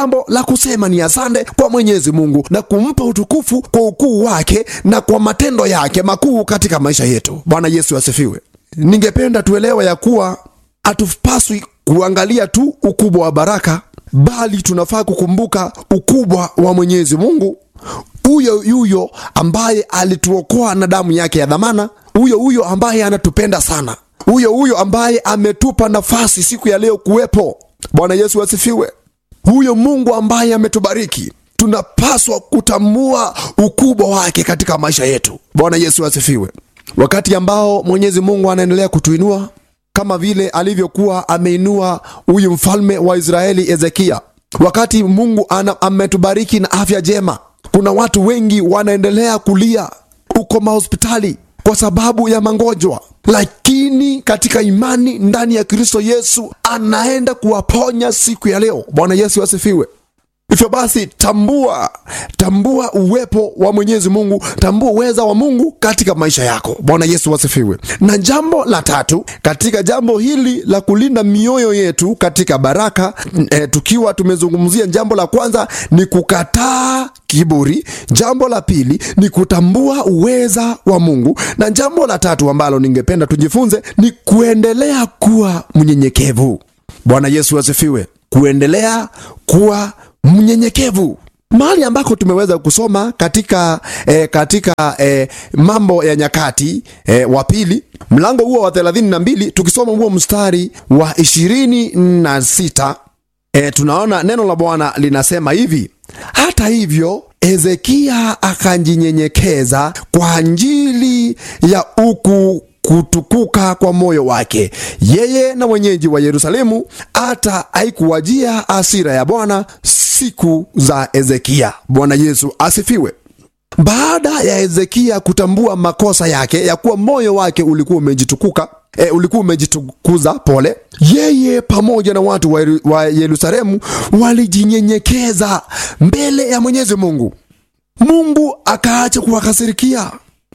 jambo la kusema ni asante kwa Mwenyezi Mungu na kumpa utukufu kwa ukuu wake na kwa matendo yake makuu katika maisha yetu. Bwana Yesu asifiwe. Ningependa tuelewe ya kuwa hatupaswi kuangalia tu ukubwa wa baraka, bali tunafaa kukumbuka ukubwa wa Mwenyezi Mungu huyo yuyo ambaye alituokoa na damu yake ya dhamana, huyo huyo ambaye anatupenda sana, huyo huyo ambaye ametupa nafasi siku ya leo kuwepo. Bwana Yesu asifiwe. Huyo Mungu ambaye ametubariki, tunapaswa kutambua ukubwa wake katika maisha yetu. Bwana Yesu asifiwe. Wakati ambao Mwenyezi Mungu anaendelea kutuinua kama vile alivyokuwa ameinua huyu mfalme wa Israeli Hezekia, wakati Mungu ana, ametubariki na afya njema kuna watu wengi wanaendelea kulia uko mahospitali kwa sababu ya magonjwa, lakini katika imani ndani ya Kristo Yesu anaenda kuwaponya siku ya leo. Bwana Yesu asifiwe. Hivyo basi, tambua tambua uwepo wa Mwenyezi Mungu, tambua uweza wa Mungu katika maisha yako. Bwana Yesu asifiwe. Na jambo la tatu katika jambo hili la kulinda mioyo yetu katika baraka e, tukiwa tumezungumzia jambo la kwanza ni kukataa kiburi, jambo la pili ni kutambua uweza wa Mungu, na jambo la tatu ambalo ningependa tujifunze ni kuendelea kuwa mnyenyekevu. Bwana Yesu asifiwe. Kuendelea kuwa mnyenyekevu mahali ambako tumeweza kusoma katika eh, katika eh, mambo ya nyakati eh, wa pili mlango huo wa thelathini na mbili tukisoma huo mstari wa ishirini na sita eh, tunaona neno la Bwana linasema hivi: hata hivyo Hezekia akajinyenyekeza kwa ajili ya uku kutukuka kwa moyo wake yeye na wenyeji wa Yerusalemu, hata haikuwajia hasira ya Bwana siku za Hezekia. Bwana Yesu asifiwe. Baada ya Hezekia kutambua makosa yake ya kuwa moyo wake ulikuwa umejitukuka E, ulikuwa umejitukuza pole, yeye pamoja na watu wa, wa Yerusalemu walijinyenyekeza mbele ya Mwenyezi Mungu. Mungu akaacha kuwakasirikia.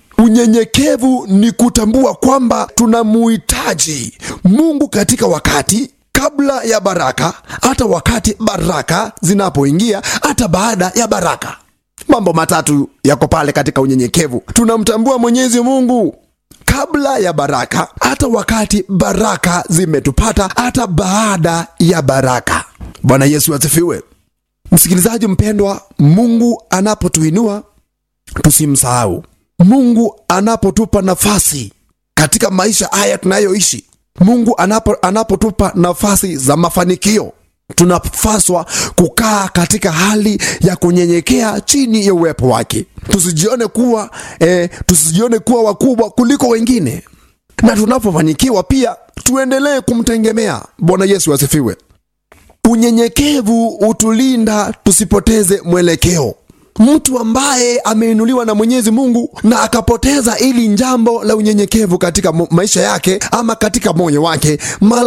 Unyenyekevu ni kutambua kwamba tunamuhitaji Mungu katika wakati kabla ya baraka, hata wakati baraka zinapoingia, hata baada ya baraka. Mambo matatu yako pale katika unyenyekevu. Tunamtambua Mwenyezi Mungu kabla ya baraka, hata wakati baraka zimetupata, hata baada ya baraka. Bwana Yesu asifiwe. Msikilizaji mpendwa, Mungu anapotuinua tusimsahau. Mungu anapotupa nafasi katika maisha haya tunayoishi, Mungu anapo, anapotupa nafasi za mafanikio, tunapaswa kukaa katika hali ya kunyenyekea chini ya uwepo wake. Tusijione kuwa eh, tusijione kuwa wakubwa kuliko wengine, na tunapofanikiwa pia tuendelee kumtegemea. Bwana Yesu asifiwe. Unyenyekevu utulinda tusipoteze mwelekeo. Mtu ambaye ameinuliwa na Mwenyezi Mungu na akapoteza ili jambo la unyenyekevu katika maisha yake ama katika moyo wake,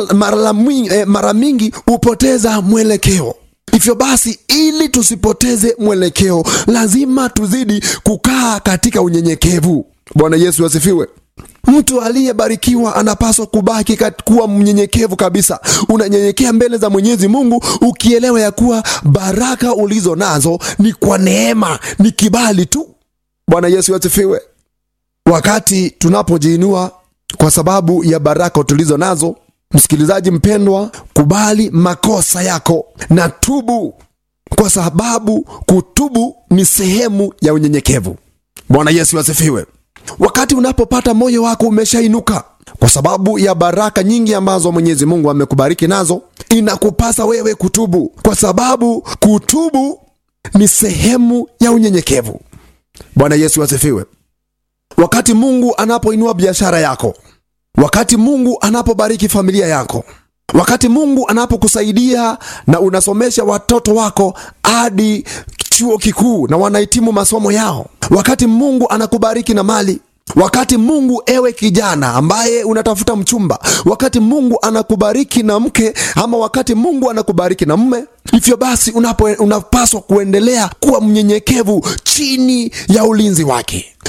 mara mingi hupoteza mwelekeo. Hivyo basi, ili tusipoteze mwelekeo, lazima tuzidi kukaa katika unyenyekevu. Bwana Yesu asifiwe. Mtu aliyebarikiwa anapaswa kubaki kuwa mnyenyekevu kabisa. Unanyenyekea mbele za Mwenyezi Mungu ukielewa ya kuwa baraka ulizo nazo ni kwa neema, ni kibali tu. Bwana Yesu asifiwe. Wakati tunapojiinua kwa sababu ya baraka tulizo nazo, msikilizaji mpendwa, kubali makosa yako na tubu, kwa sababu kutubu ni sehemu ya unyenyekevu. Bwana Yesu asifiwe. Wakati unapopata moyo wako umeshainuka kwa sababu ya baraka nyingi ambazo Mwenyezi Mungu amekubariki nazo, inakupasa wewe kutubu, kwa sababu kutubu ni sehemu ya unyenyekevu. Bwana Yesu asifiwe. Wakati Mungu anapoinua biashara yako, wakati Mungu anapobariki familia yako, wakati Mungu anapokusaidia na unasomesha watoto wako hadi chuo kikuu na wanahitimu masomo yao, wakati Mungu anakubariki na mali, wakati Mungu, ewe kijana ambaye unatafuta mchumba, wakati Mungu anakubariki na mke, ama wakati Mungu anakubariki na mme, hivyo basi unapo, unapaswa kuendelea kuwa mnyenyekevu chini ya ulinzi wake,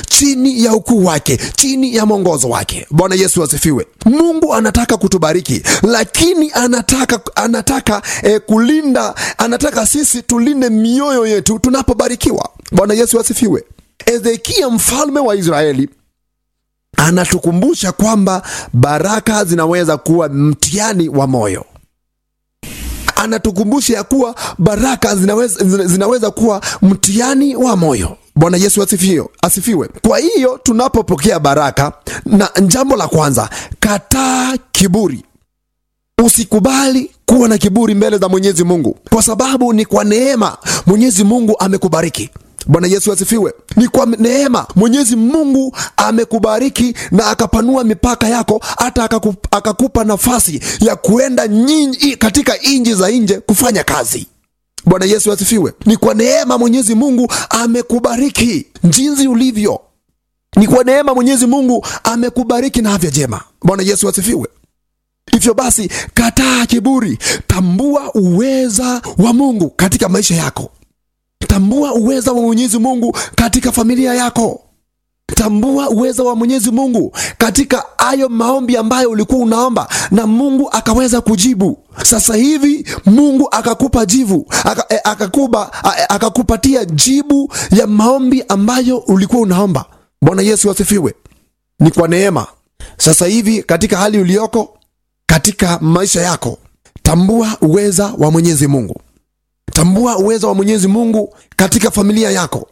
chini ya ukuu wake, chini ya mwongozo wake. Bwana Yesu asifiwe. Mungu anataka kutubariki, lakini anataka anataka eh, kulinda, anataka sisi tulinde mioyo yetu tunapobarikiwa. Bwana Yesu asifiwe. Ezekia mfalme wa Israeli anatukumbusha kwamba baraka zinaweza kuwa mtihani wa moyo anatukumbusha ya kuwa baraka zinaweza, zinaweza kuwa mtihani wa moyo. Bwana Yesu asifiwe, asifiwe. Kwa hiyo tunapopokea baraka, na jambo la kwanza, kataa kiburi. Usikubali kuwa na kiburi mbele za Mwenyezi Mungu, kwa sababu ni kwa neema Mwenyezi Mungu amekubariki. Bwana Yesu asifiwe. Ni kwa neema Mwenyezi Mungu amekubariki na akapanua mipaka yako, hata akakupa, akakupa nafasi ya kuenda nyinyi katika nchi za nje kufanya kazi. Bwana Yesu asifiwe. Ni kwa neema Mwenyezi Mungu amekubariki jinsi ulivyo. Ni kwa neema Mwenyezi Mungu amekubariki na afya njema. Bwana Yesu asifiwe. Hivyo basi, kataa kiburi, tambua uweza wa Mungu katika maisha yako. Tambua uweza wa Mwenyezi Mungu katika familia yako. Tambua uweza wa Mwenyezi Mungu katika hayo maombi ambayo ulikuwa unaomba na Mungu akaweza kujibu. Sasa hivi Mungu akakupa jibu, aka, eh, akakupa, eh, akakupatia jibu ya maombi ambayo ulikuwa unaomba. Bwana Yesu asifiwe. Ni kwa neema. Sasa hivi katika hali ulioko katika maisha yako, tambua uweza wa Mwenyezi Mungu. Tambua uwezo wa Mwenyezi Mungu katika familia yako.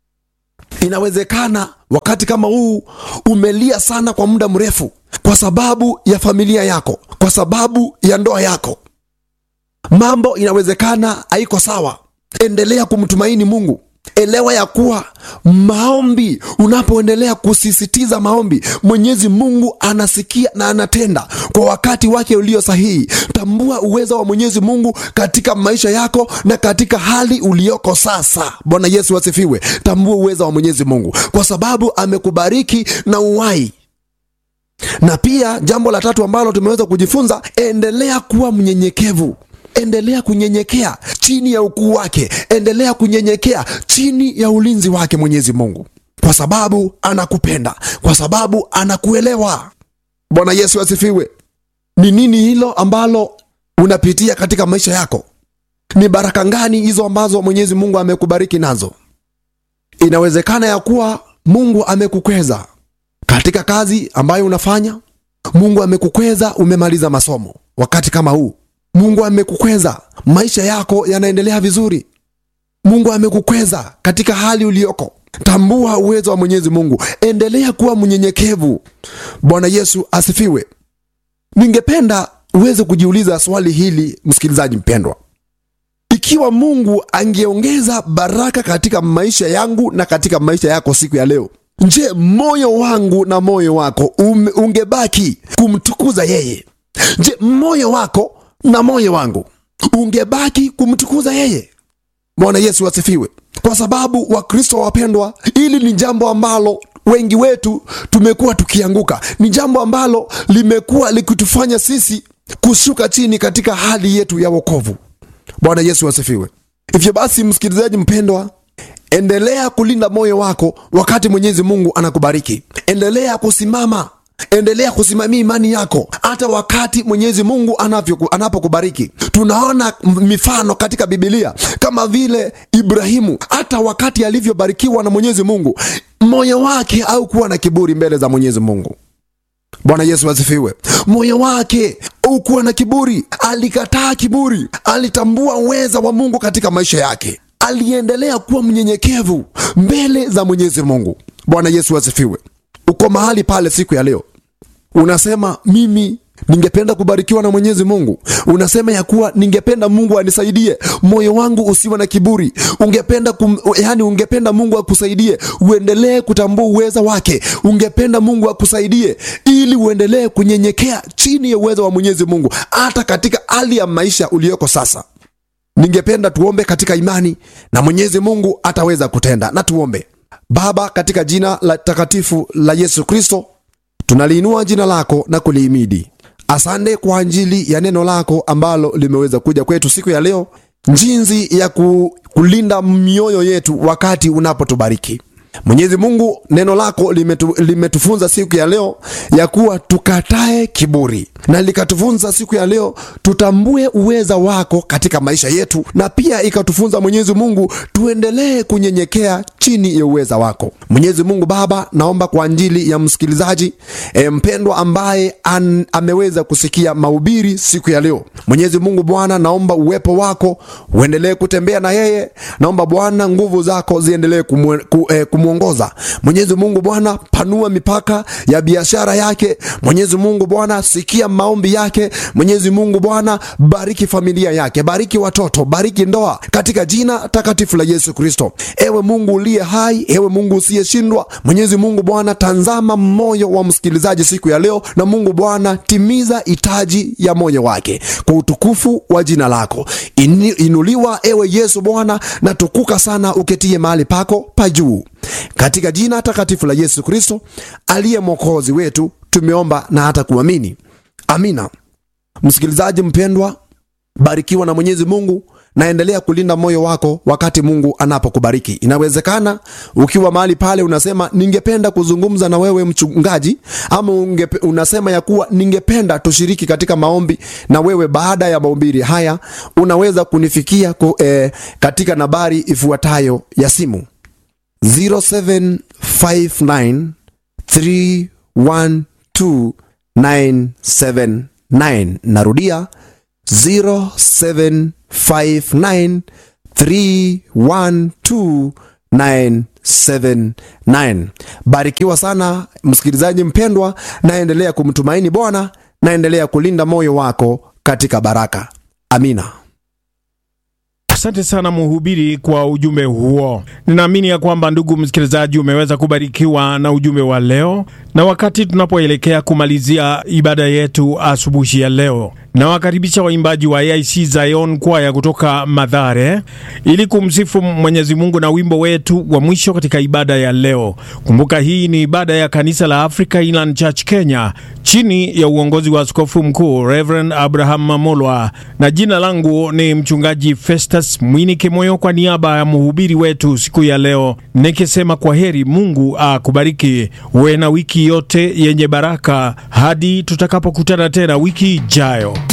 Inawezekana wakati kama huu umelia sana kwa muda mrefu kwa sababu ya familia yako, kwa sababu ya ndoa yako. Mambo inawezekana haiko sawa. Endelea kumtumaini Mungu. Elewa ya kuwa maombi, unapoendelea kusisitiza maombi, Mwenyezi Mungu anasikia na anatenda kwa wakati wake ulio sahihi. Tambua uwezo wa Mwenyezi Mungu katika maisha yako na katika hali ulioko sasa. Bwana Yesu asifiwe. Tambua uwezo wa Mwenyezi Mungu kwa sababu amekubariki na uhai. Na pia jambo la tatu ambalo tumeweza kujifunza, endelea kuwa mnyenyekevu. Endelea kunyenyekea chini ya ukuu wake, endelea kunyenyekea chini ya ulinzi wake Mwenyezi Mungu, kwa sababu anakupenda, kwa sababu anakuelewa. Bwana Yesu asifiwe. Ni nini hilo ambalo unapitia katika maisha yako? Ni baraka gani hizo ambazo Mwenyezi Mungu amekubariki nazo? Inawezekana ya kuwa Mungu amekukweza katika kazi ambayo unafanya. Mungu amekukweza, umemaliza masomo wakati kama huu Mungu amekukweza, maisha yako yanaendelea vizuri. Mungu amekukweza katika hali ulioko. Tambua uwezo wa Mwenyezi Mungu, endelea kuwa mnyenyekevu. Bwana Yesu asifiwe. Ningependa uweze kujiuliza swali hili, msikilizaji mpendwa, ikiwa Mungu angeongeza baraka katika maisha yangu na katika maisha yako siku ya leo, je, moyo wangu na moyo wako um, ungebaki kumtukuza yeye? Je, moyo wako na moyo wangu ungebaki kumtukuza yeye? Bwana Yesu asifiwe. Kwa sababu Wakristo wapendwa, hili ni jambo ambalo wengi wetu tumekuwa tukianguka, ni jambo ambalo limekuwa likitufanya sisi kushuka chini katika hali yetu ya wokovu. Bwana Yesu asifiwe. Hivyo basi, msikilizaji mpendwa, endelea kulinda moyo wako wakati Mwenyezi Mungu anakubariki. Endelea kusimama endelea kusimamia imani yako hata wakati Mwenyezi Mungu anapokubariki. Tunaona mifano katika Bibilia kama vile Ibrahimu, hata wakati alivyobarikiwa na Mwenyezi Mungu, moyo wake haukuwa na kiburi mbele za Mwenyezi Mungu. Bwana Yesu asifiwe. Moyo wake haukuwa na kiburi, alikataa kiburi, alitambua uweza wa Mungu katika maisha yake, aliendelea kuwa mnyenyekevu mbele za Mwenyezi Mungu. Bwana Yesu asifiwe. Uko mahali pale siku ya leo, unasema mimi ningependa kubarikiwa na Mwenyezi Mungu. Unasema ya kuwa ningependa Mungu anisaidie, moyo wangu usiwe na kiburi. Ungependa kum, yani ungependa Mungu akusaidie uendelee kutambua uweza wake. Ungependa Mungu akusaidie ili uendelee kunyenyekea chini ya uwezo wa Mwenyezi Mungu, hata katika hali ya maisha uliyoko sasa. Ningependa tuombe katika imani na Mwenyezi Mungu ataweza kutenda. Na tuombe. Baba, katika jina la takatifu la Yesu Kristo, tunaliinua jina lako na kulihimidi. Asante kwa ajili ya neno lako ambalo limeweza kuja kwetu siku ya leo, jinsi ya kulinda mioyo yetu wakati unapotubariki. Mwenyezi Mungu, neno lako limetu, limetufunza siku ya leo ya kuwa tukatae kiburi, na likatufunza siku ya leo tutambue uweza wako katika maisha yetu, na pia ikatufunza Mwenyezi Mungu tuendelee kunyenyekea chini ya uweza wako. Mwenyezi Mungu Baba, naomba kwa ajili ya msikilizaji e, mpendwa ambaye an, ameweza kusikia mahubiri siku ya leo. Mwenyezi Mungu Bwana, naomba uwepo wako uendelee kutembea na yeye. Naomba Bwana nguvu zako ziendelee kumu, ku, eh, kumwongoza. Mwenyezi Mungu Bwana, panua mipaka ya biashara yake. Mwenyezi Mungu Bwana, sikia maombi yake. Mwenyezi Mungu Bwana, bariki familia yake, bariki watoto, bariki ndoa katika jina takatifu la Yesu Kristo. Ewe Mungu uliye hai, ewe Mungu usiyeshindwa. Mwenyezi Mungu Bwana, tanzama moyo wa msikilizaji siku ya leo, na Mungu Bwana, timiza hitaji ya moyo wake kwa utukufu wa jina lako. Ini, inuliwa ewe Yesu Bwana, na tukuka sana uketie mahali pako pa juu, katika jina takatifu la Yesu Kristo aliye mwokozi wetu, tumeomba na hata kuamini, amina. Msikilizaji mpendwa, barikiwa na Mwenyezi Mungu naendelea kulinda moyo wako wakati Mungu anapokubariki. Inawezekana ukiwa mahali pale unasema ningependa kuzungumza na wewe mchungaji, ama ungepe, unasema ya kuwa ningependa tushiriki katika maombi na wewe. Baada ya mahubiri haya unaweza kunifikia ku, eh, katika nambari ifuatayo ya simu 0759 312 979. Narudia 0759312979. Barikiwa sana msikilizaji mpendwa, naendelea kumtumaini Bwana, naendelea kulinda moyo wako katika baraka. Amina. Asante sana mhubiri kwa ujumbe huo. Ninaamini ya kwamba ndugu msikilizaji, umeweza kubarikiwa na ujumbe wa leo, na wakati tunapoelekea kumalizia ibada yetu asubuhi ya leo, nawakaribisha waimbaji wa AIC Zion kwaya kutoka Madhare ili kumsifu Mwenyezi Mungu na wimbo wetu wa mwisho katika ibada ya leo. Kumbuka hii ni ibada ya kanisa la Africa Inland Church Kenya chini ya uongozi wa askofu mkuu Reverend Abraham Mamolwa, na jina langu ni mchungaji Festus Mwini Kimoyo, kwa niaba ya mhubiri wetu siku ya leo nikisema kwa heri. Mungu akubariki, uwe na wiki yote yenye baraka hadi tutakapokutana tena wiki ijayo.